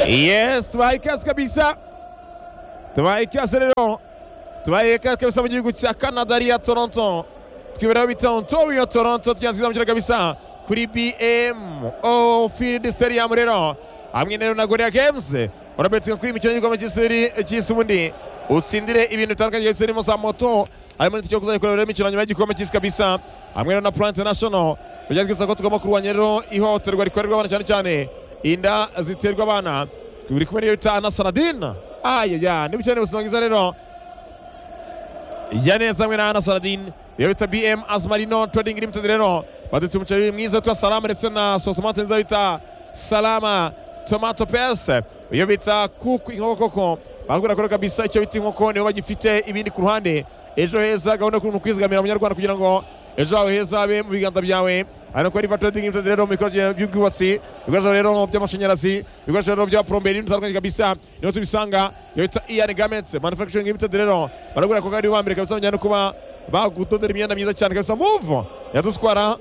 Jest, twaye ikase kabisa, twaye ikase rero twaye ikase kabisa mu gihugu cya Canada ariya Toronto twiberaho bita Ontario Toronto twanzizamukira kabisa kuri BMO Field Stadium rero hamwe rero na Gorilla Games urabetinga kuri imikino y'igikombe cy'isi cy'isi ubundi utsindire ibintu bitandukanye byose birimo za moto harimo n'itike yo kuzajya kureba rero imikino nyuma y'igikombe cy'isi kabisa hamwe rero na Pro International byatwibutsa ko tugomba kurwanya rero ihohoterwa rikorerwa abana cyane cyane inda ziterwa abana turi kumwe n'iyo bita anasaradina ayaya niba ukeneye ubuzima bwiza rero jya neza hamwe na anasaradina iyo bita bm azmarino trading limited rero badutse umuceri mwiza witwa salama ndetse na sotomate nziza bita salama tomato pese iyo bita kuku inkoko koko baragura kora kabisa icyo bita inkoko nibo bagifite ibindi ku ruhande ejo heza gahunda y'ukuntu kwizigamira abanyarwanda kugira ngo ejo hawe heza habe mu biganza byawe hano kuri riva trading limited rero mu bikorwa by'ubwubatsi ibikoresho rero by'amashanyarazi ibikoresho rero bya poromberi n'ibintu bitandukanye kabisa niho tubisanga iyo bita ian gaments manufacturing limited rero baragura ko kandi bambere kabisa bajyana no kuba bagutondera imyenda myiza cyane kabisa move yadutwara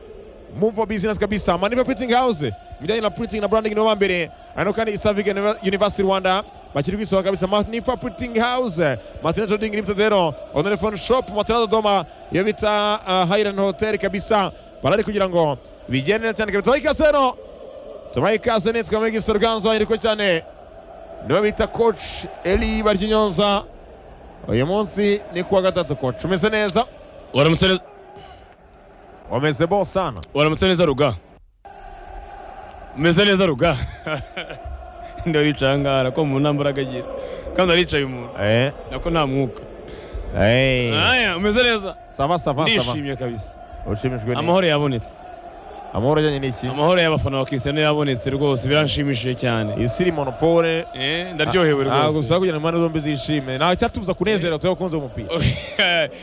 move business kabisa maniva printing house ibijyanye na printing na branding nibo bambere hano kandi istavig university rwanda bakiri kwisohoka kabisa manifa printing house matina trading limited rero onelefone shop matina dodoma iyo bita uh, highland hotel kabisa barari kugira ngo bigende neza cyane kabisa tubahe ikaze rero tubahe ikaze neza tukamenya igisoro ganzo ariko cyane nibo bita coach eli baryinyonza uyu munsi ni kuwa gatatu coach umeze neza Waramutse neza- wameze bo sana waramutse neza ruga umeze neza ruga ndaricangara ko umuntu nta mbaraga agira kandi aricaye umuntu eh nako nta mwuka eh aya umeze neza sava sava sava ndishimye kabisa ushimishwe ni amahoro yabonetse amahoro ajyanye n'iki amahoro y'abafana ba Cristiano yabonetse rwose biranshimishije cyane isi iri monopole Eh, ndaryohewe ntabwo rwose usaba kugira ngo impande zombi zishime nta cyatubuza kunezera tuba bakunze umupira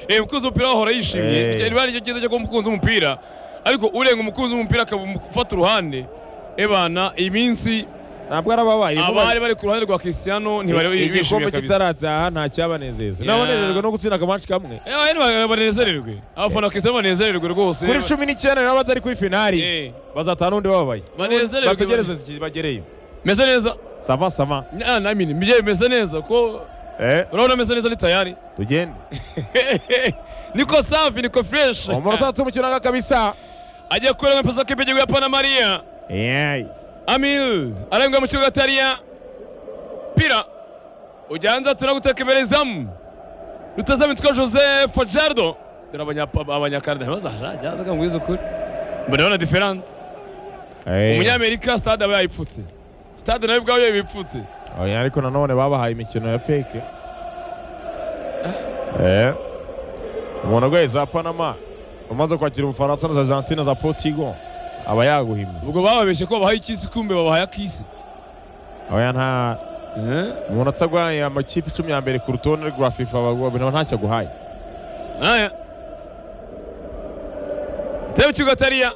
Eh, umukunzi w'umupira wahora Eh. yishimye Icyo- riba aricyo cyiza cyo kuba umukunzi w'umupira ariko urenga umukunzi w'umupira akaba umu- ufata uruhande ebana iminsi ntabwo ari ababaye abari bari ku ruhande rwa Cristiano ntibari igikombe bishimiye kabisa kitarataha nta cyabanezeza Yeah. n'abanezererwa no gutsinda akamanshi kamwe Eh, abari ba- banezererwe abafana ba Cristiano banezererwe rwose kuri cumi n'icyenda rero batari kuri finali Eh, bazataha n'undi bababaye banezererwe bategereze iki- bagereyo meze neza sava sava Na- na mini mbye meze neza ko eh urabona meze neza ni tayari tugende niko safi niko fresh umunota atatu umukino wanga kabisa ajya kurenga pesa k'igihugu ya Panamaria Yay. Amil arenga mu kibuga atariya pira ujanza tunagutekeberezamu rutazamitwa Joseph Jardo dore abanyapa- abanyakanada bazajazaga mwiza ukuri mbanabona diferanse Eh. umunyamerika stade aba yayipfutse stade nawe ubwayo ibipfutse Oya, ariko nanone babahaye imikino ya feke Eh. umuntu arwaye za panama umaze kwakira ubufaransa na za argentine za portigo aba yaguhimye ubwo bababeshye ko babahaye ikisi kumbe babahaye akisi oya nta umuntu atagwaye amakipe icumi ya mbere ku rutonde rwa fifa bagwa ntacyo aguhaye aya tebe kibuga atariya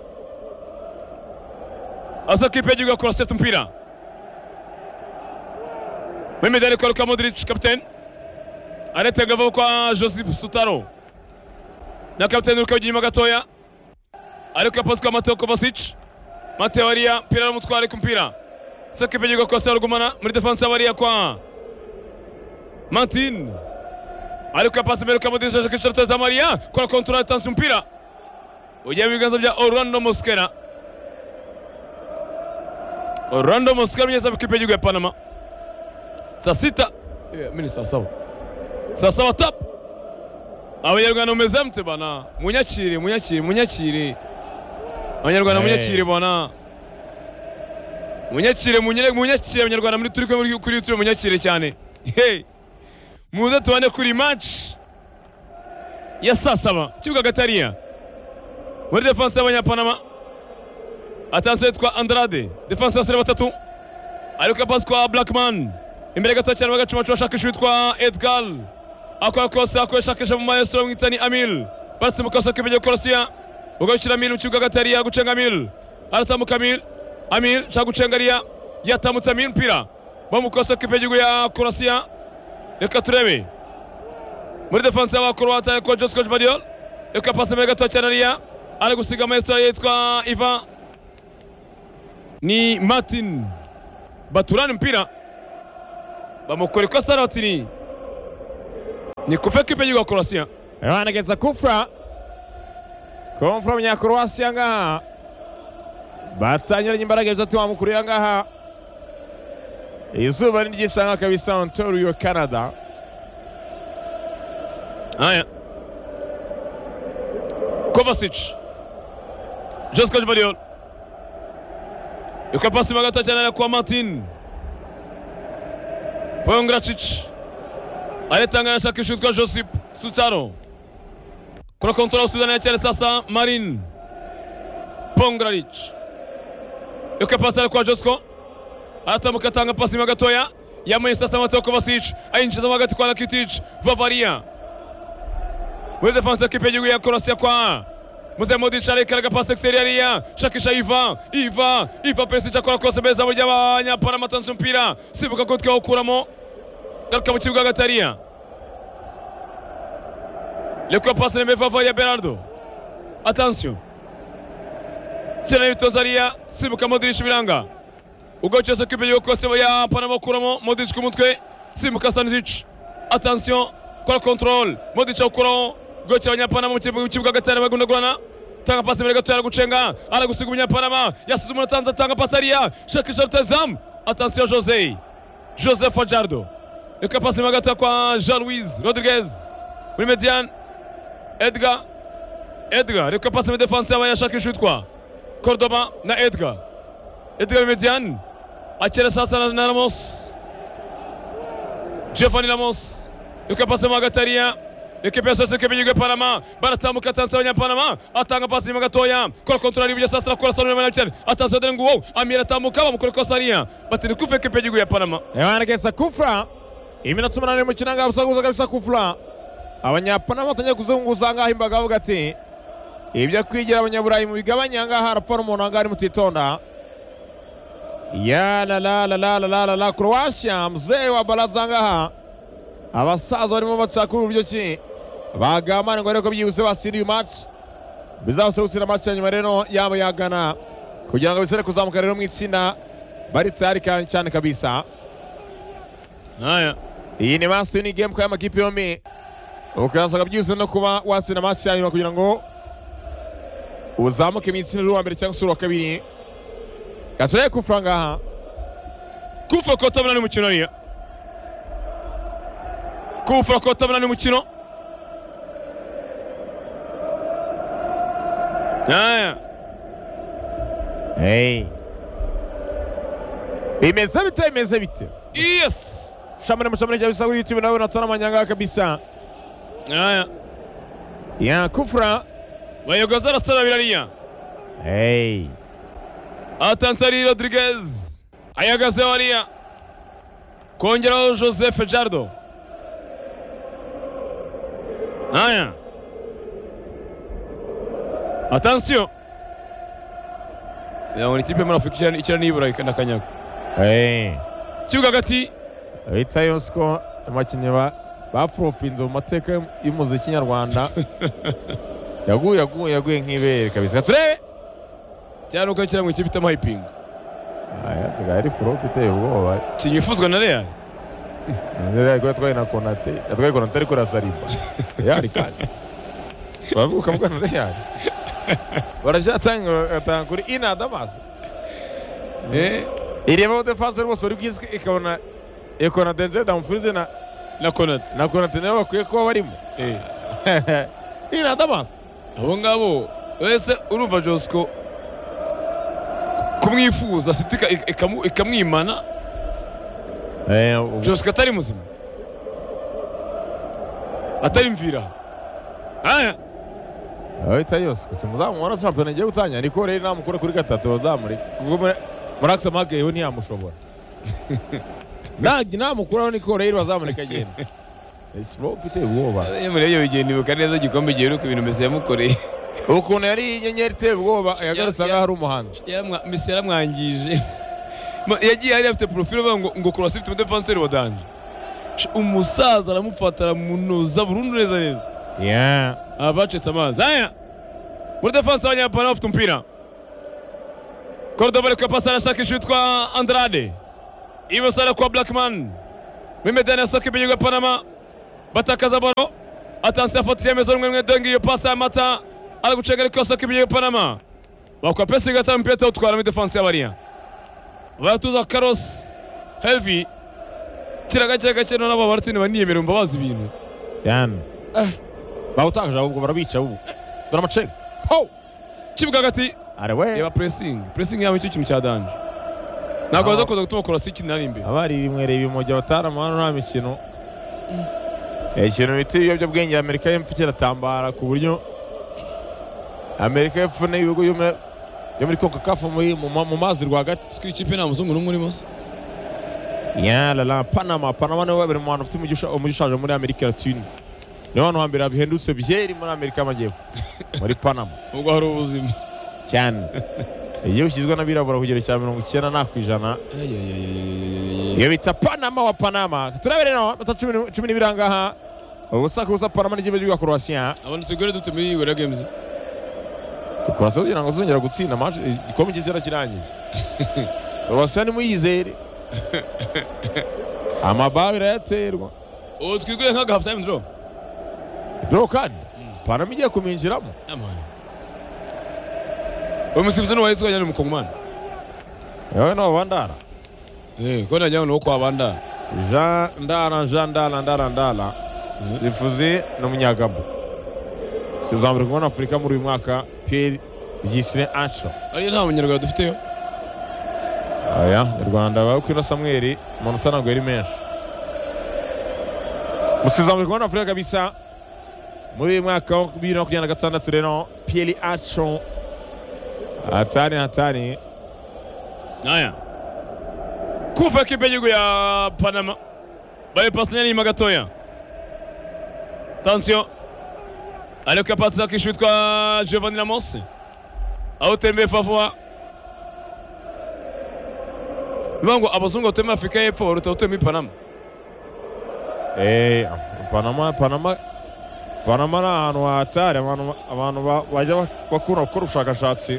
asa kipe y'igihugu akora seti umupira mwemedi ariko luka modric kapitene aretenga vuba kwa joseph sutaro na kapitene urika inyuma gatoya ariko yapaswa mateo kovacic mateo ariya mpira aramutwara ariko umupira asa kipe y'igihugu akora seti rugumana muri defanse abariya kwa martin ariko yapasi mbere kamudirishije akicara ateza mariya kora kontorora yatanze umupira ugiye mu biganza bya orlando mosquera orlando mosquera mugeza mu kipe y'igihugu ya panama saa sita Eh, mini saa saba saa saba tapu abanyarwanda mumeze mute bana munyakire munyakire munyakire abanyarwanda Hey. munyakire bana munyakire munyere- munyakire abanyarwanda muri turi kumwe muri- kuri youtube munyakire cyane hey muze tubane kuri match ya saa saba kibuga gatariya muri defanse y'abanyapanama atanse yitwa andrade defanse y'abasore batatu ariko pasi kwa blackman imbere gato cyane bagacuma cuma ashakisha witwa edgar akora kose akora ashakisha mu maestro bamwitani amil baretse mu kaso k'imbere korosiya ugarukira amil mu kibuga gatariya gucenga amil aratambuka amil amil shaka gucenga ariya yatambutse amil umupira bo mu kaso k'imbere ya korosiya reka turebe muri defanse y'abakorowata ariko josco jvadiol reka pasi imbere gato cyane ariya ari gusiga maestro yitwa iva ni martin baturana umupira bamukorikosa rotini ni kufa ekipe y'igihugu korosiya Wanageza kufra komfura munyakoroasi ngaha batangiranye imbaraga bitatu bamukurira ngaha izuba ni ryisanga kabisa ontorio canada haya kovacic josco jvariol ikwa pasi magata cyane ariko kwa martin pongracic aritangana ashaka ishutwa josip sucaro kuna kontora usuzana yacyane sasa marin pongraric ikwa pasi ariko kwa josco aratambuka atanga pasi mo gatoya yamuye sasa amato kovacic ayinjiza mo hagati kwa rakitic vavaria muri defanse ekipe y'igihugu ya korosiya kwa muze modic areka arega pasi exteriyariya shakisha iva iva iva perisici akora kose meza mu ry'abanyaparama atanze umupira sibuka gutwi awukuramo garuka mu kibuga hagati hariya reka pasi remeye vavaria berardo atansiyo cyane bitoza hariya sibuka modic biranga ubwo cyose ekipe y'igihugu kose ya panama akuramo modic ku mutwe simuka stanisic atansiyo kora kontorole modic awukuraho ubwo cyaba abanyapanama mu kibu- mu kibuga hagati harimo bagundagurana tanga pasi imbere gato aragucenga aragusiga umunyapanama yasize umuntu atanze atanga pasi hariya shakisha rutazamu atansiyo jose joseph ajardo reka pasi imbere gato kwa jean louise rodriguez muri mediane edgar edgar reka pasi muri defanse y'abanyashakisha utwa cordoba na edgar Edgar Median akira sasa na, na Ramos Giovanni Ramos yuko pasi mo hagati hariya ekipe ya sasa ekipe y'igihugu ya Panama baratambuka atanze abanyapanama atanga pasi nyuma gatoya kora kontorari ibyo sasa arakora sanu n'abana cyane atanze dore nguwo amira atambuka bamukora ikosa hariya bati ni kuva ekipe y'igihugu ya Panama Wanageza kufra iminota umunani y'umukino ngaha busakuza kabisa kufra abanyapanama batangiye kuzunguza ngaha imbaga bavuga ati ibyo kwigira abanyaburayi mu bigabanya ngaha harapfa n'umuntu ahangaha ari mutitonda ya la la la la la la la la croatia mzee wa baraza ngaha abasaza barimo bacakura uburyo ki bagamana ngo ariko byibuze batsinde uyu match bizabasaba gutsinda match ya nyuma rero yaba yagana kugira ngo bisore kuzamuka rero mu itsinda bari tayari kandi cyane kabisa haya iyi ni masi ni gemu kandi amakipe yombi ukazaga byihuse no kuba watsinda masi ya nyuma kugira ngo uzamuke mu itsinda ry'uwa mbere cyangwa se uwa kabiri gatoreye kufura ngaha kufa kotabona ni umukino hariya kufa kotabona ni umukino haya hey. bimeze bite bimeze bite yes shamane mushamane rya bisa kuri youtube nawe natona amanyanga kabisa haya ya kufura bayogoza arasara birariya hey. atansari rodriguez ayagazeho hariya kongeraho joseph jardo haya atansiyo yabona ikipe muri afurika ikirani- ikirani y'iburayi kandi akanyaga hey. kibuga hagati bita yosiko abakinnyi ba bafuropinze mu mateka y'umuziki nyarwanda yaguye yaguye yaguye nk'ibere kabisa gature cyane uko kira mu ikipe ita mahipinga asigaye ari furope iteye ubwoba ikintu yifuzwa na real nzira ko yatwaye na konate yatwaye konate ariko arasarimba yari kandi bavuga ukavuga na yari baracyatanga bagatanga kuri ina damasi Eh, ireba defanse rwose buri bwizwe ikabona iyo konatenze damufurize na na konate na konate nibo bakwiye kuba barimo Eh, ina damasi abo ngabo wese urumva josiko kumwifuza siti ika- ika- ikamu- ikamwimana josiko atari muzima atari mvira haya ahita yose gusa muzamu wa shampiyona igiye gutangira niko rero namukura kuri gatatu bazamuri ubwo muri- muri aksamake yo ntiyamushobora nagi namukuraho niko rero bazamureka agenda esirope iteye ubwoba muri ibyo bigihe nibuka neza igikombe giheruka ibintu mesi yamukoreye ukuntu yari inyenyeri iteye ubwoba yagarutse Ya- ya- ahangaha ari umuhanzi Yaramwa- mesi yaramwangije Ma- yagiye hariya afite porofile avuga ngo ngo kurasa ifite umudefanseri wa danje Sh- umusaza aramufata aramunoza burundu neza neza Aba bacitse amazi haya muri defanse abanyapana bafite umupira Cordoba ariko pasi arashakisha uwitwa Andrade ibumoso ariko kwa Blackman w'imedani ya soka y'igihugu ya panama batakaza baro atansi afatira imeze rumwe rumwe dengi iyo pasi ya mata ari gucenga ariko soka y'igihugu ya panama bakwa pesi gata mpira utwara muri defansi y'abariya baratuza karosi helvi kira gake gake none aba baratini baniyemera umva bazi ibintu yani bawutakaje ahubwo barabica ubu dore amacega ho kibuga hagati arewe reba presingi presingi yaba nicyo kintu cya danje ntabwo Aho- baza kuza gutuma korasi ikintu ari imbere abari bimwereye ibimogi batarama hano nta mikino Eh, ikintu bita ibiyobyabwenge amerika y'epfo kiratambara ku buryo amerika y'epfo n'ibihugu byo muri- byo muri kokakafu mu mazi rwagati siko ikipe nta muzungu n'umwe urimo se yalala panama panama niwe babiri mu bantu bafite umujyi usha- umujyi ushaje muri amerika latine niho hantu hambere bihendutse byeri muri amerika y'amajyepfo muri panama ubwo hari ubuzima cyane iyo ushyizwe n'abirabura ku kigero cya mirongo icyenda nta ku ijana iyo bita panama wa panama turaberera amata cumi ni- cumi n'ibiri aha ngaha ubusa ku busa panama n'ikipe cy'igihugu korowasiya abantu tugore dute muri iyi gorira gemuzi korowasiya kugira ngo zongera gutsinda match- igikombe cy'isi kirangije korowasiya nimuyizere amababi irayaterwa ubu twigure nk'aga hafu tayime doro dore kandi panama igiye kuminjiramo uyu musifuzi n'uwahise wajyana ni umukongomani yewe n'ababandara ko najyana n'uwo kwa bandara jean ndara jean ndara ndara ndara sifuzi ni umunyagabo sifuzi wambere kubona afurika muri uyu mwaka pierre gisire ancho ariyo nta munyarwanda dufiteyo aya mu rwanda bawe kwino samweli umuntu utanaguye ari menshi musifuzi wambere kubona afurika kabisa muri uyu mwaka wa bibiri na makumyabiri na gatandatu rero pierre ancho hatani hatani aya kuva ekipe y'igihugu ya panama bayipasanya n'inyuma gatoya tansiyo ariko yapatse akishu witwa giovanni ramos awutembeye favuwa bivuga ngo abazungu batuye muri afurika y'epfo baruta abatuye muri panama Eh, Panama Panama Panama ni ahantu hatari abantu abantu ba- bajya bak- bakunda gukora ubushakashatsi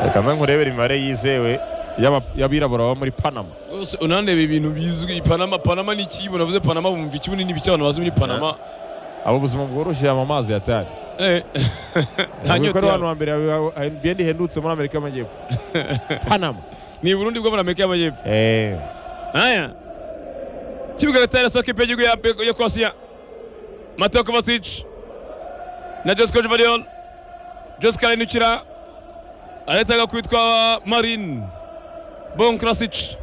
reka nze nkurebere imibare yizewe y'aba- y'abirabura baba muri Panama rwose unandeba ibintu bizwi panama panama ni iki navuze panama bumva iki bunini bike abantu bazi muri panama abo ubuzima bworoshye aba amazi hatari Eh. nta Ubwo nyota ari abantu yabo. ba mbere bigenda ihendutse muri Amerika y'Amajyepfo Panama ni burundi bwo muri amerika y'amajyepfo eh aya kibuga gatari soka ipe y'igihugu ya- ya korosiya mateo kovacic na josco jovariol josco arenukira arahitaga kwitwa marine bon krasic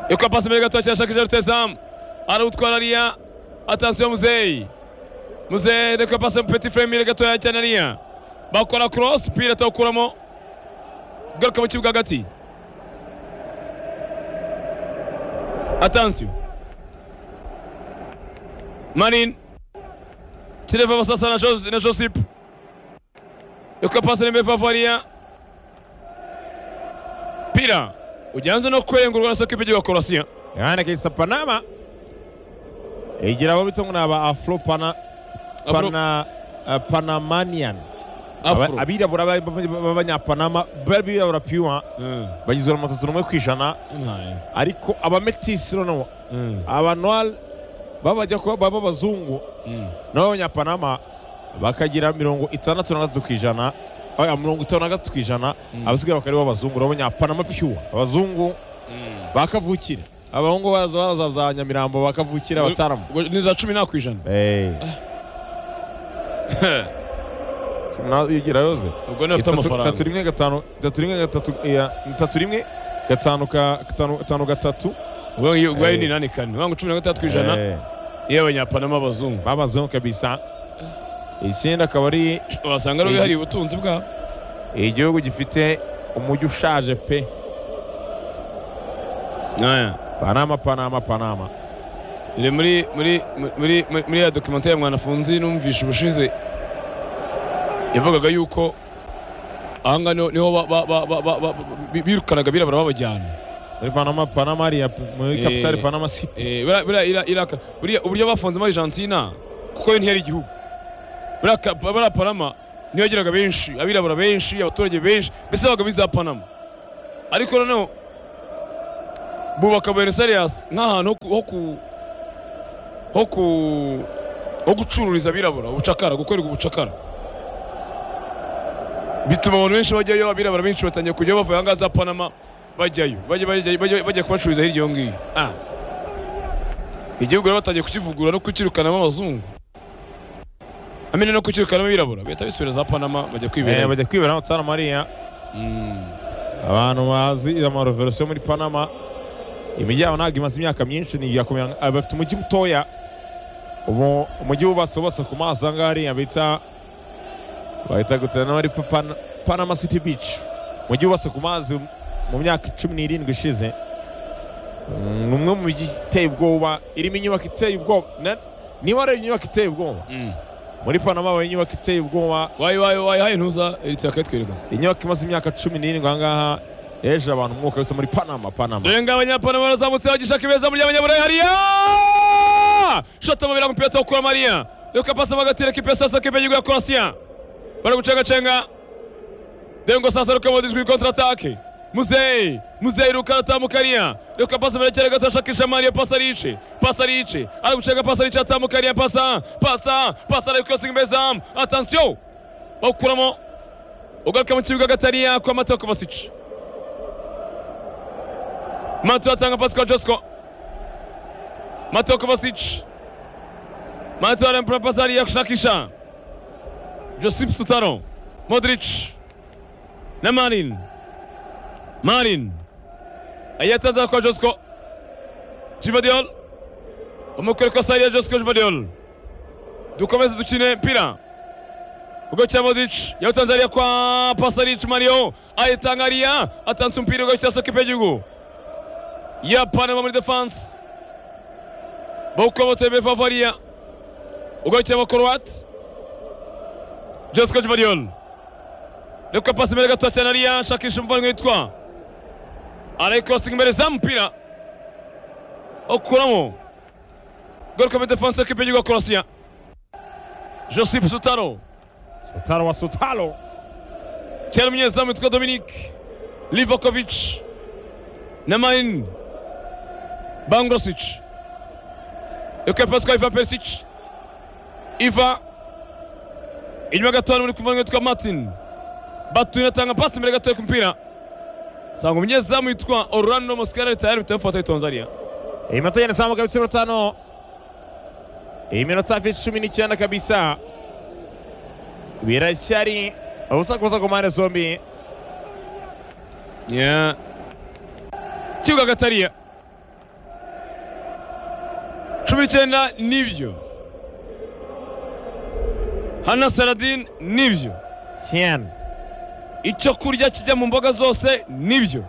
yokora pasi mbere gatoya cyashakisha rutezamu arawutwara ariya atansiyo muzeyi muzeyi reka pasi petit frame imbere gatoya cyane ariya bakora cross pira atawukuramo garuka mu kibuga hagati Attention. Marine. Kireva sasa na Jos- na Josip. Yokapasa nimbe Favaria. Pira. Ujanze no kwengurwa na soka ipe y'igihugu ya Croatia. yani kisa Panama igira abo bitongo naba Afro Pana Afro. Pana eh, Panamanian Afro. Aba- abirabura ba- ba- b'abanyapanama b'abirabura piwa Mm. bagizwe na matatu n'umwe ku ijana Mm. ariko abametisi noneho Mm. abanwari baba bajya kuba baba abazungu Mm. nabo abanyapanama bakagira mirongo itandatu na gatatu ku ijana oya mirongo itanu na gatatu ku ijana abasigaye bakaba aribo abazungu n'abanyapanama piwa abazungu bakavukira abahungu baza baza za nyamirambo bakavukira abataramu Ubwo Ni za cumi nta ku ijana. Eh, nawe uyigira yose Ubwo niba afite Itatu- amafaranga. itatu rimwe gatanu itatu rimwe gatatu iya, itatu rimwe gatanu ka gatanu gatanu gatatu Ubwo iyo- ubwo ayo ni Eh. inani kane. Ubwo ngo cumi na gatandatu ku ijana Eh, y'abanyapanama abazungu. babazweho kabisa ikindi akaba ari Wasanga ari Eh. bihariye ubutunzi bwabo. igihugu gifite umujyi ushaje pe Aya. panama panama panama Iri muri muri muri muri- muri ya documentaire ya mwanafunzi numvishe ubushize yavugaga yuko ahanga niho niho ba- ba- ba- ba- ba- ba- bi- birukanaga birabura babajyana muri panama panama hariya pe- muri Eh. kapitali panama city Eh, buriya- buriya ira- iraka buriya uburyo bafunze muri Argentina kuko yo ntiyari igihugu buriya ka- buriya Panama niyo yagiraga benshi abirabura benshi abaturage benshi mbese babaga biza Panama ariko noneho bubaka buenos aires nk'ahantu ho ku- ho ku ho ku ho gucururiza abirabura ubucakara gukorerwa ubucakara bituma abantu benshi bajyayo abirabura benshi batangiye kujyayo bavuye ahangaha za panama bajyayo bajya- bajya bajya- bajya kubacururiza hirya iyo ngiyo Ah. igihugu rero batangiye kukivugurura no kukirukanamo abazungu amene no kukirukanamo abirabura bahita bisubira za panama bajya Eh, kwibera bajya kwibera hano Santa Maria abantu bazi amarevolisiyo muri panama imijyi yabo ntabwo imaze imyaka myinshi ntiyakomera nka- ah, bafite umujyi mutoya ubu umujyi wubatse wubatse ku mazi aha ngaha hariya bita bahita gutanamo ari Pan- panama city beach umujyi wubatse ku mazi mu myaka cumi n'irindwi ishize Mm, ni umwe mu mijyi iteye ubwoba irimo inyubako iteye ubwoba Na- niba ari inyubako iteye ubwoba muri panama habaye inyubako iteye ubwoba wayi wayi wayi hayi ntuza eritse bakayitwerekaza inyubako imaze imyaka cumi n'irindwi aha ngaha yeje abantu umwuka wese muri panama panama dore ngo abanyapanama barazamutse bagishaka ibeza muri abanyaburayi hariya shota mabira ngo umupira utawukura mariya reka pasi bagatera kipe sasa kipe y'igihugu ya korosiya bari gucengacenga dore ngo sasa ruka modijwi kontratake muzeyi muzeyi ruka atamukariya reka pasi berekera gato ashakisha mariya pasi arice pasi arice ari gucenga pasi arice atamukariya pasa pasa pasi ari kwesa imbeza atansiyo bawukuramo ugaruka mu kibuga gatariya kwa mateo kovasici Matu atanga pasi kwa Josko. Matu Kovacic. Matu anampa pasi hadi ya kushakisha. Josip Sutaro. Modric. Na Marin. Marin. Ayatanza kwa Josko. Jivadiol. Umukore kwa sari ya Josko Jivadiol. Dukomeze dukine mpira. Ugocha Modric. Yawutanza hadi ya kwa Pasaric Mario. Ayitanga hadi ya. Atansu mpira ugocha soke pejugu ya Panama muri defense bawukobotse be Bavariya ugarukira abakorowati Josco Jvariol reka pasi imbere gato cyane ariya nshakisha umuvandimwe witwa arayikorosinga imbere za mupira okuramo garuka muri defense ekipe y'igihugu ya Korosiya Josip Sutaro sutaro wa sutaro cyane umunyezamu witwa Dominic Livakovic na Marin Bangrosic reka pasi kwa Ivan Perisic Iva inyuma gato hari muri kuvanga witwa Martin Batu inatanga pasi imbere gato ku mupira sanga umunyezamu witwa Orlando Mosquera tayari mtafata itonza ariya iminota igenda izamuka ibitsina bitanu iminota hafi cumi n'icyenda kabisa biracyari ubusakubusa ku mpande zombi Yeah. Kibuga Gatariya. Cumi n'icyenda nibyo. Hana Saladin nibyo. cyane Icyo kurya kijya mu mboga zose nibyo.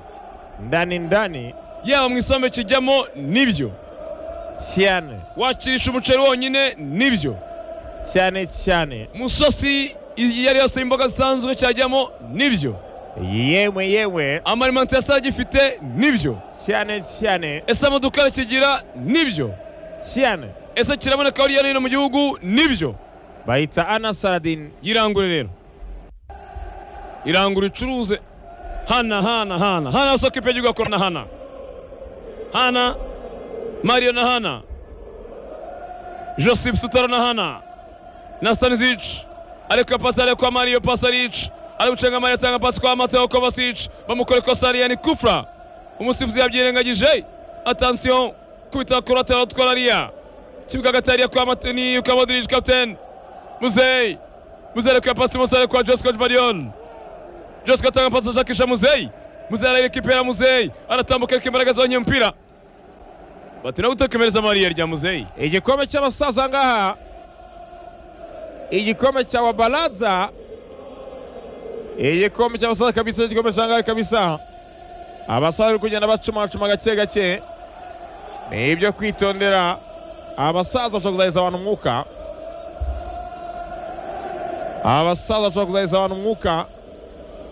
ndani ndani Yaba mu isombe kijyamo nibyo. cyane Wakirisha umuceri wonyine nibyo. cyane cyane Mu isosi iyo ari yose y'imboga zisanzwe cyajyamo nibyo. yewe yewe Amalimentasiyo agifite nibyo. cyane cyane Ese amadukari kigira nibyo. cyane Ese kiraboneka hirya no hino mu gihugu nibyo. bayita ana saradini yirangure rero irangure icuruze hana hana hana hana soko ipe ry'ugakora na hana hana mario na hana joseph sutaro na hana na stanisic ariko pasi ariko kwa mario pasaric ari gucenga mario atanga pasi kwa mateo kovasic bamukora ikosa ni kufra umusifuzi yabyirengagije atansiyo kubita kuratera utwara ariya kibuga gatariya kwa mateni ukamodiric kapitene muzeyi Muzeyi kwa pasi Muzeyi kwa Josco Varion. Josco atanga pasi ashakisha Muzeyi. Muzeyi ararekipera Muzeyi aratambuka ariko imbaraga zabonye umupira. Batira gutekemereza Mariya rya Muzeyi. igikombe cy'abasaza ngaha igikombe cya wabaraza igikombe cy'abasaza kabisa igikombe cya ngaha kabisa abasaza bari kugenda bacumacuma gake gake ni ibyo kwitondera abasaza bashobora kuzaheza abantu umwuka abasaza bashobora kuzaheza abantu umwuka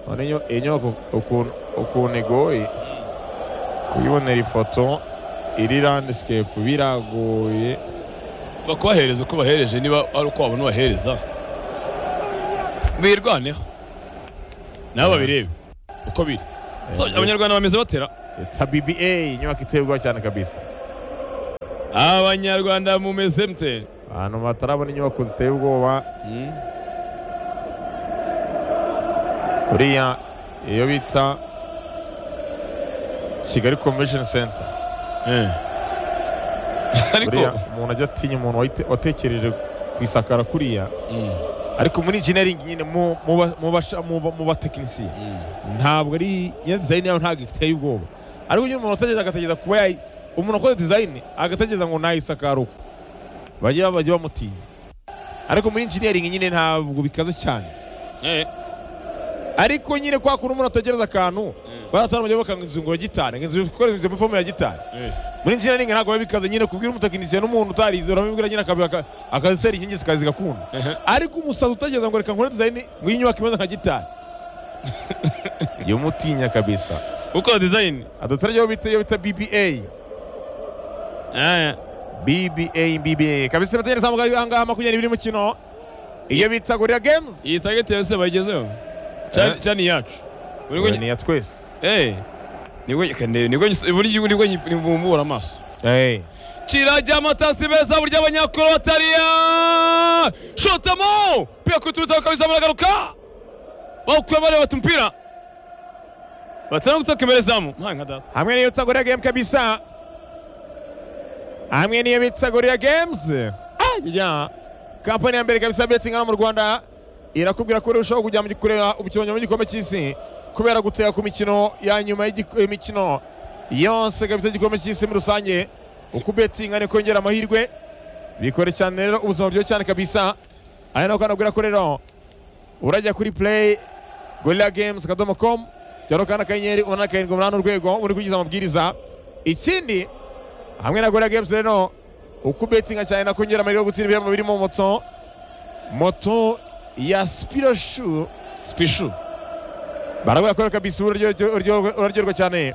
None iyo- iyi nyubako ukuntu ukuntu igoye kuyibonera ifoto iri landisikepu biragoye Fa kubahereza uko bahereje niba ari uko wabona ubahereza. Birwaneho. Nabo babirebe uko biri. So, Abanyarwanda bameze batera. ta bba inyubako iteye ubwoba cyane kabisa abanyarwanda mumeze mte ahantu batarabona inyubako ziteye ubwoba Hmm? uriya iyo bita kigali convention center Eh. uriya ariko umuntu ajya atinya umuntu wayite- watekereje ku isakara kuriya Mm, ariko muri engineering nyine mu- mu ba- mu basha- mu ba- mu batekinisiye mm. ntabwo ari iyo dizayini yawe ntabwo iteye ubwoba ariko iyo umuntu ategereza agategereza kuba yayi umuntu wakoze dizayini agategereza ngo nayisakara uko bajya bajya bamutinya ariko muri engineering nyine ntabwo bikaze cyane Eh, ariko nyine kwa kuntu umuntu ategereza akantu baratanga umujyi bakanga inzu ngo ya gitari ngo inzu ikoresheje fomu ya gitari eh. muri engineering ntabwo biba bikaze nyine kubwira umutekinisiye n'umuntu utarize uramubwira nyine akabi- aka- akazitera inkingi zikaza zigakunda Ehe. ariko umusazi utegereza ngo reka nkore dizayini ngo iyi nyubako imeze nka gitari yumutinya kabisa uko design adutara iyo bita iyo bita BBA Eh, BBA BBA kabisa bategereza ahangaha ahangaha makumyabiri y'umukino iyo bita gorira games iyi target yose bayigezeho Chan- Eh. chan yacu Buri Uyu gwe- ni iya twese Eh, nibwo nyikane- nibwo nyis- buri gihugu nibwo nyi- nibumbura amaso Eh. kirajya amatasi beza burya abanyakroatariya shotamo pia kuturuta kabisa baragaruka bakwe bari bata umupira batana gutaka imbere zamu nta nka data hamwe n'iyo bita gorira games kabisa hamwe n'iyo bita gorira games ajya kampani ya mbere kabisa betingi hano mu rwanda irakubwira ko urushaho kujya mu gi- kureba umukino nyuma y'igikombe cy'isi kubera gutega ku mikino ya nyuma y'igik- y'imikino yose kabisa y'igikombe cy'isi muri rusange uko betinga niko yongera amahirwe bikore cyane rero ubuzima buryoshye cyane kabisa aha naho kandi abwira ko rero urajya kuri play gorilla games akadomo com cyangwa kandi akanyenyeri umunani akarindwi umunani urwego uri kugiza amabwiriza ikindi hamwe na gorilla games rero uko betinga cyane nako yongera amahirwe yo gutsinda ibihembo birimo moto moto ya spiroshu spishu barabwira ko rero kabisa ubu uraryo- uraryo- uraryoherwa cyane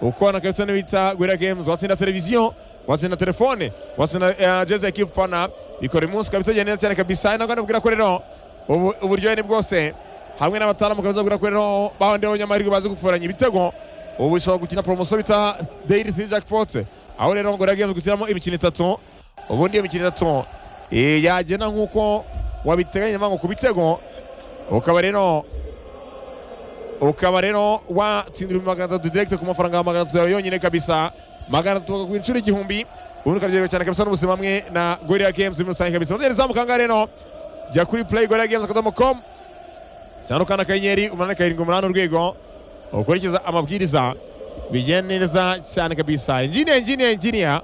uko nakabisa n'ibita gorilla games watsinda televiziyo watsinda telefone watsinda eh, jezi ya kipu fana bikora umunsi kabisa ugenda neza cyane kabisa ntabwo nabwira ko rero ubu- uburyohe ni bwose hamwe n'abataramu kabisa babwira ko rero bawundi babonye amahirwe bazi guforanya ibitego ubu ushobora gukina poromosiyo bita daily three jackpot aho rero gorilla games gukinamo imikino itatu ubundi iyo mikino itatu eh, yagenda nk'uko wabiteganya nyamara ngo ku bitego ukaba rero ukaba rero watsindira ibihumbi magana atatu direkite ku mafaranga magana atatu yawe yonyine kabisa magana atatu ku inshuro igihumbi ubundi ukaryoherwa cyane kabisa n'ubuzima hamwe na gorilla games muri rusange kabisa mutera izamu kangahe rero jya kuri play gorilla games akadomo com cyangwa ukanda akanyenyeri umunani karindwi umunani urwego ukurikiza amabwiriza bigenda neza cyane kabisa engineer engineer engineer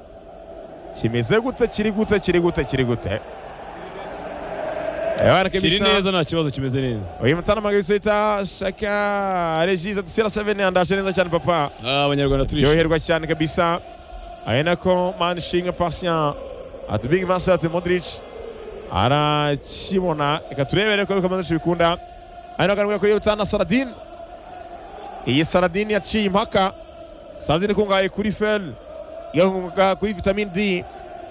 kimeze gute kiri gute kiri gute kiri gute Ebana kiri kabisa neza nta kibazo kimeze neza uyu mutarama kabisa bita shaka regis ati sera seveni andashe neza cyane papa Ah, abanyarwanda turi ryoherwa cyane kabisa ari nako mani shinga pasiyan ati bigi masi ati modric arakibona reka turebere ko bikomeza benshi bikunda ari nako arimo kuri iyo bita na saradine iyi saradine yaciye impaka saradine ikungahaye kuri fel igakungahaye kuri vitamine d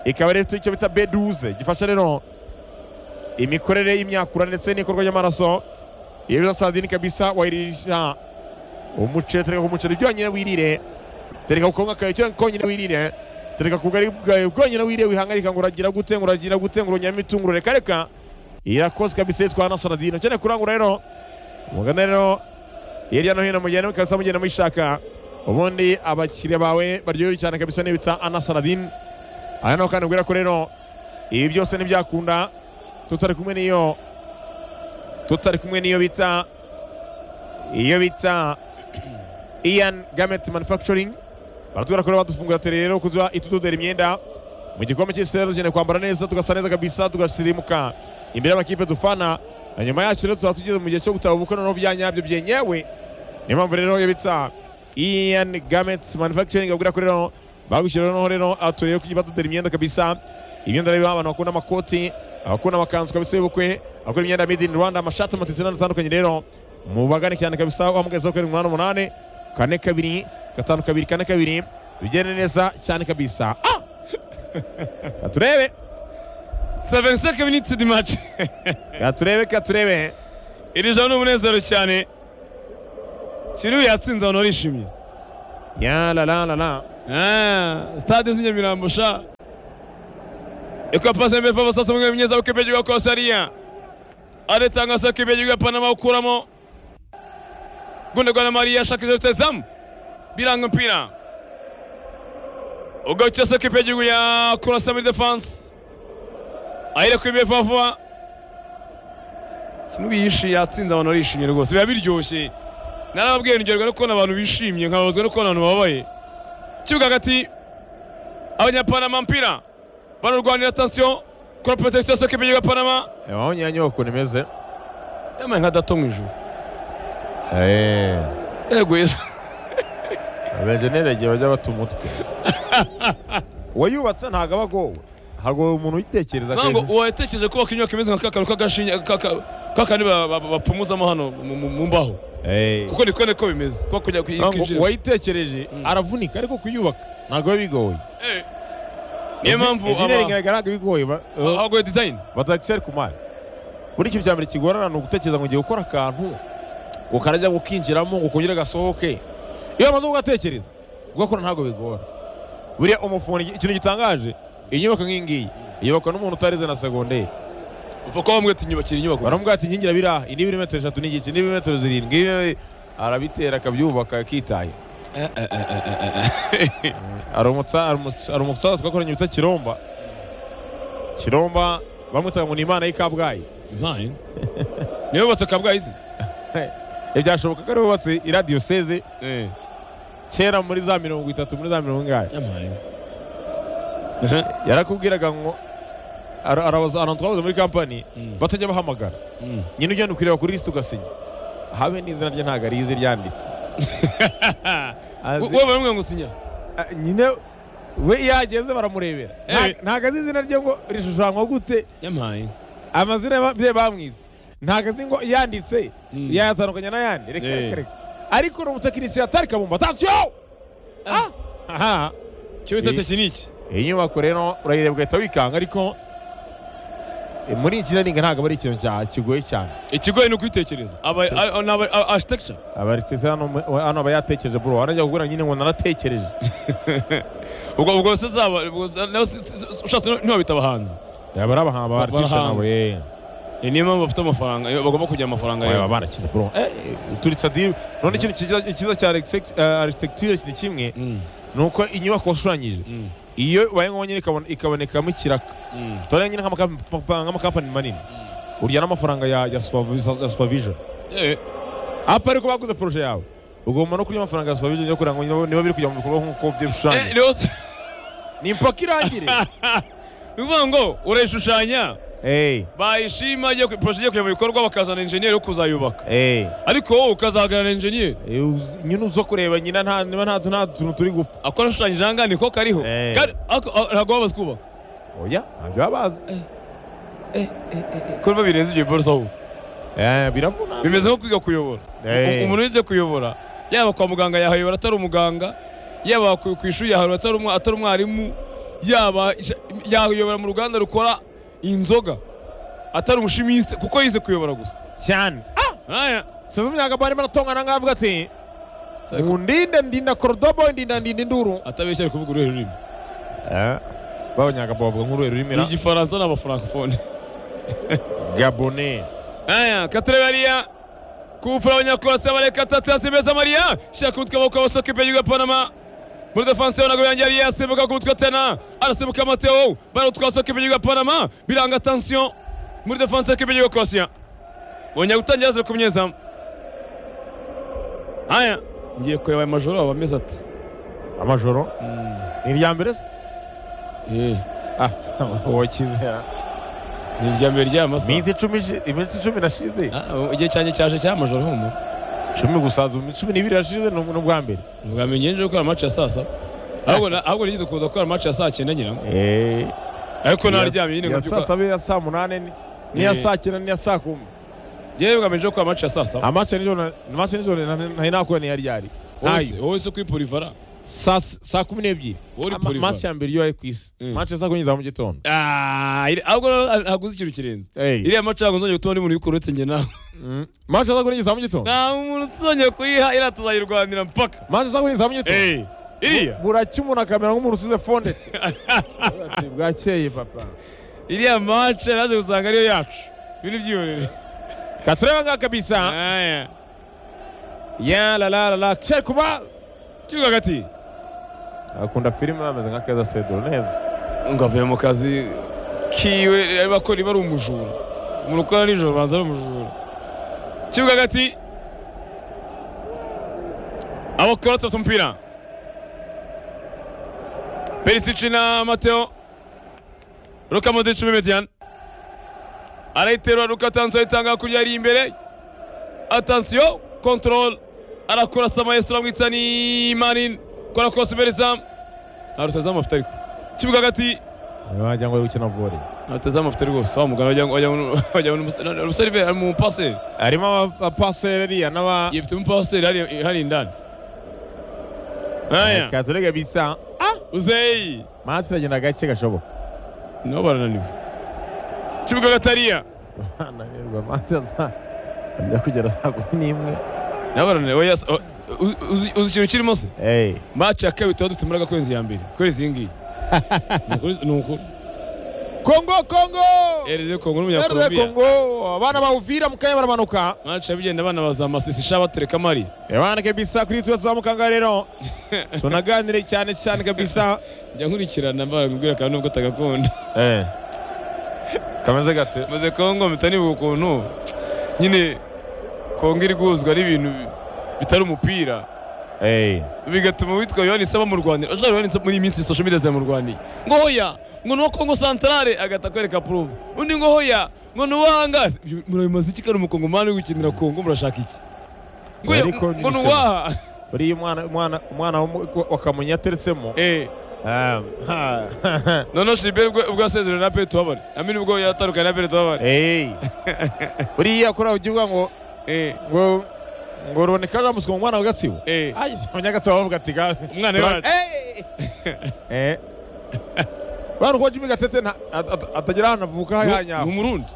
ikaba rero ifite icyo bita beduze gifasha rero imikorere y'imyakura ndetse n'ikorwa ry'amaraso iyo biza saradine kabisa wayirisha umuceri tereka ku muceri byonyine wirire tereka ku kawunga kawe cyo konyine wirire tereka ku bugari bwawe bwonyine wirire wihangayika ngo uragira gute ngo uragira gute ngo unyame itunguru reka reka irakoze kabisa yitwa na saradine ukeneye kurangura rero mugana rero hirya no hino mugenda kabisa mugenda muyishaka ubundi abakiriya bawe baryohewe cyane kabisa n'ibita ana saradine aha naho kandi ubwira ko rero ibi byose ntibyakunda tutari kumwe n'iyo tutari kumwe n'iyo bita iyo bita Ian Garment Manufacturing baratubwira ko rero badufungura tere rero kuza itudodera imyenda mu gikombe cy'isi rero dukeneye kwambara neza tugasa neza kabisa tugasirimuka imbere y'amakipe dufana na nyuma yacu rero tuzaba tugeze mu gihe cyo gutaba ubukwe noneho bya nyabyo byenyewe niyo mpamvu rero iyo bita Ian Garment Manufacturing babwira ko rero bagushyira noneho rero abaturere yo kujya badodera imyenda kabisa imyenda rero abantu bakunda amakoti abakunda amakanzu kabisa y'ubukwe abakora imyenda made in Rwanda amashati amatitse n'atandukanye rero mubagane cyane kabisa wamugezeho karindwi umunani umunani kane kabiri gatanu kabiri kane kabiri bigende neza cyane kabisa ah! katurebe 75 minutes di match katurebe katurebe iri jana ni umunezero cyane kiriya yatsinze abantu barishimye ya la la la la Ah, stade z'inyamirambo sha eko pase mbere fava sasa mwe mnyeza ukipiga kwa Saria aretanga sasa kipiga Panama ukuramo Gundogan Maria shakije utazam biranga mpira ugacha sasa kipiga ya kurasa muri defense aire kwibye fava kintu biyishi yatsinze abantu barishimye rwose biba biryoshye narababwiye ngerwa no kubona abantu bishimye nkababazwa no kubona abantu bababaye kibuga hagati abanyapanama mpira banarwanira tansiyo kuri protection soke bigiga panama Ewa, waonye anyowe ukuntu imeze yamaye nka dato mu ijuru Eh, yego yesu abenjeneri igihe bajya bata umutwe uwayubatse ntabwo aba agowe hagowe umuntu uyitekereza ntabwo kenshi. uwatekereje kubaka inyubako imeze nka kakaro k'agashinge k'aka- kakandi ba- ba- bapfumuzamo hano mu- mu mu mbaho Eh. kuko niko niko bimeze kuko kujya ntabwo kwinjira uwayitekereje aravunika ariko kuyubaka ntabwo biba bigoye Eh, niyo mpamvu enjeneri ngaragara ntabwo bigoye ba- eh, abagoye design batagishari ku mari buri ikintu cya mbere kigorana ni ugutekereza ngo ugiye gukora akantu ngo karajya gukinjiramo ngo kongere gasohoke iyo bamaze kugatekereza kugakora ntabwo bigora buriya umufundi ikintu gitangaje inyubako nk'iyi ngiyi yubakwa n'umuntu utarize na segonderi upfa kuba bamwe ati nyubakira inyubako baramubwira ati inkingi irabiraha iyi ni ibirometero eshatu n'igice ni ibirometero zirindwi ibi- arabitera akabyubaka akitaye Eh, eh, eh, eh, eh, eh. hari umutsa- hari umus- hari umusaza twakoranye witwa kiromba kiromba bamwitaga ngo ni imana y'i kabgayi Design? niyo yubatse kabgayi izi ibyashoboka ko ari wubatse iradiyoseze Eh. kera muri za mirongo itatu muri za mirongo ingahe yamaye yarakubwiraga ngo ara- arabaza ahantu twabuze muri kampani Mm. batajya bahamagara Mm. nyine ugenda ukureba kuri lisiti ugasinya habe n'izina rye ntabwo arizi ryanditse Azi- wowe bamwe ngo sinya a- nyine we iyo ahageze baramurebera Nta- Eh. ntabwo azi izina rye ngo rishushanywa gute yamaye amazina ba- bye bamwize ntabwo azi ngo yanditse Mm. yayatandukanya n'ayandi reka Eh. reka reka ariko ni umutekinisiye atari kabumba atasiyo Ah. aha cyo bita tekiniki iyi nyubako rero urayireba ugahita wikanga ariko eh, muri iki nariga ntabwo aba ari ikintu cya- kigoye cyane ikigoye ni ukuyitekereza aba a- ni aba a- architecture abaritse hano mu- hano aba yatekereje bro wanajya kugura nyine ngo naratekereje ubwo ubwo se zaba ubwo za- nawe si- si- si- ushatse niho bita abahanzi yaba ari abahanga ba artiste Abahanga. nabo eh Eh, niyo mpamvu bafite amafaranga eh, bagomba kugira amafaranga Oya, yabo baba barakize bro eh turitse adiri none ikintu kiza- kiza cya architect- eh, architecture ni kimwe Mm, ni uko inyubako washushanyije mm, iyo baye nyine ikabone- ikabonekamo ikiraka mm. tore nyine nk'amakampani- nk'amakampani manini urya n'amafaranga ya ya supervi- ya supervision Eh, apa ariko baguze poroje yawe ugomba no kurya amafaranga ya supervision yo kugira ngo niba- niba biri kujya mu bikorwa nk'uko eh, by'ibishushanyo rero se- ni impaka irangire ni ukuvuga ngo urayishushanya Eh, bayishima igiye ku- project igiye kujya mu bikorwa bakazana enjeniyeri wo kuzayubaka eh, ariko wowe ukazahagarara enjeniyeri eh, uz- nyine uzo kureba nyina nta niba nta nta tuntu turi gupfa akora ashushanyije aha ngaha niko kariho Eh. Kari- ako- a- ntabwo babaze kubaka oya ntabyo baba bazi kuko birenze ibyo biborosa ahubwo Eh, biravuna bimeze nko kwiga kuyobora Eh. U- umuntu wize kuyobora yaba kwa muganga yahayobora atari umuganga yaba ku ku ishuri yahayobora atari umwa- atari umwarimu yaba isha- yahayobora mu ruganda rukora inzoga atari umushimisite kuko yize kuyobora gusa cyane aya sasa imyaka barimo aratongana nkavuga ati Saiko- undinde ndinda korodobo ndinda ndinda induru atabeshya ari kuvuga uruhe rurimi Eh, b'abanyagabo bavuga nk'uruhe ni rurimi igifaransa n'abafrankofone gabone aya katerebariya kumfura abanyakorasi abareka atatu yatemeza mariya shyira ku mutwe amaboko abasohoka imbere y'igihugu panama muri defanse yo ntabwo yari yasimbuka ku mutwe tena arasimbuka mateo bari utwasohoka imbere y'igihugu panama biranga tansiyo muri defanse yo imbere y'igihugu korosiya bongera gutangira ziri ku munyezamu aya ngiye kureba aya majoro aba ameze ati amajoro ni irya mbere se eh ah wakizera ni irya mbere ry'aya masaha iminsi icumi ishi- iminsi icumi nashize Ah, igihe cyanjye cyaje cya majoro humura cumi gusaza iminsi cumi n'ibiri yashize ni ubwa mbere ntibwamenye nje gukora amaci ya saa saba ahubwo na- ahubwo nigeze kuza gukora amaci ya saa cyenda nyirango eh ariko naryamye nyine ngo ya saa byuka saba iya saa munani ni- n'iya Eh. saa cyenda n'iya saa kumi yewe ugamije ko amaci ya saa saba amace nijoro na- amace nijoro na- nari nakuye niyo ryari wowe ntayo se- wowe se kuri polivara saa s- saa kumi n'ebyiri Wowe uri Ama- Pulver. match ya mbere iyo wari ku isi Mm. match ya saa kumi za mu gitondo Ah, iri- ahubwo rero ntaguze ikintu kirenze Hey. iriya mace ntabwo nzongeye gutuma n'umuntu ubikora uretse njye nawe Mm. match ya saa kumi za mu gitondo nta muntu uzongeye kuyiha iriya tuzayirwanira mpaka match ya saa kumi za mu gitondo Hey, iriya buracya umuntu akamera nk'umuntu usize fonde Ati, bwakeye papa iriya mace naje gusanga ariyo yacu ibintu byihorere katureba ngaha kabisa Aya. ya la la la la cye kuba kibuga hagati akunda filime ameze nka keza sedoro neza ngo avuye mu kazi kiwe arimo akora iba ari umujura umuntu ukora nijoro banza ari umujura kibuga hagati abakora batatu umupira perisici na mateo ruka modici bimedian arayiterura ruka atansiyo ayitanga hakurya ari imbere atansiyo kontorol arakora samayesira amwitsa ni manin kora kose imbere zamu arutazamu afite ariko kibuga hagati wagira ngo ari gukina vore arutazamu afite rwose wa mugana wagira ngo- wagira ngo wagira ngo umusariveri ari mu paseri harimo abapaseri ariya n'aba yifite mu paseri hari- hari indani aya katureba kabisa uzeyi match iragenda gake gashoboka nabo barananiwe kibuga gatariya ananirwa match za ajya kugera saa kumi n'imwe nabo barananiwe oya se- o- u- uzi uzi ikintu kirimo se eyi maci ya kabiri tuba dufite imbaraga kwezi ya mbere kwezi iyi ngiyi Ni ukuri- ni ukuri kongo kongo ereze kongo rr n'umunyakolombiya kongo abana bawuvira mu kanya baramanuka maci yabigenda abana bazamasisi sha batereka mari abana kabisa kuri tuba tuzamukanga rero tunaganire cyane cyane kabisa jya nkurikirana mbabwira kandi nubwo utagakunda Eh. kameze gate maze kongo mpita nibuka ukuntu nyine kongo iri guhuzwa n'ibintu bitari umupira Hey. bigatuma witwa yohani isaba mu rwanda ashobora yohani muri iyi minsi social media zamurwaniye ngo hoya ngo ni uwa kongo santarare agahita akwereka puruvu undi ngo hoya ngo ni uwanga murabimaze iki kari umukongomani uri gukinira kongo murashaka iki ngo hoya, Ariko ngo ni n'ibisebe. uwaha buriya umwana umwana umwana wo- wa kamonyi yateretsemo Eh, Ah, ha, ha, ha. noneho shiberi ubwo ubwo yasezerewe na pere tuhabare amini ubwo yatandukanye na pere tuhabare Hey. buriya kuri aho ugiye ngo Eh, ngo ngo ruboneka jamusi ngo umwana wa gatsibo eh. abanyagatsibo bavuga ati ga Umwana wacu. Hey. Eh. bano uko jimmy gatete nta- at- at- atagera ahantu avuka Ni- hanyaho ni umurundi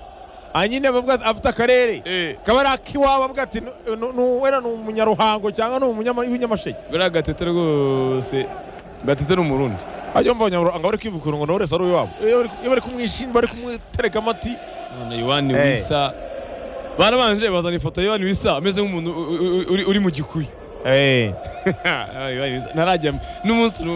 anyine bavuga ati, afite akarere Eh, kaba ari akiwabo avuga ati "Nu- nu- nu- wenda ni umunyaruhango cyangwa ni umunyama- w'inyamasheke buriya gatete rwose gatete ni umurundi ajya mva abanyaruhango bari kwivugurura ngo nawe wese ari uw'iwabo iyo bari- iyo bari kumwishinja bari kumutereka amati none yohani Eh. wisa barabanje bazana ifoto ya yohani wisa ameze nk'umuntu u- u- u- uri- uri mu gikuyu Eh. Yohani Wisa, ntarajya n'umunsi n'umwe.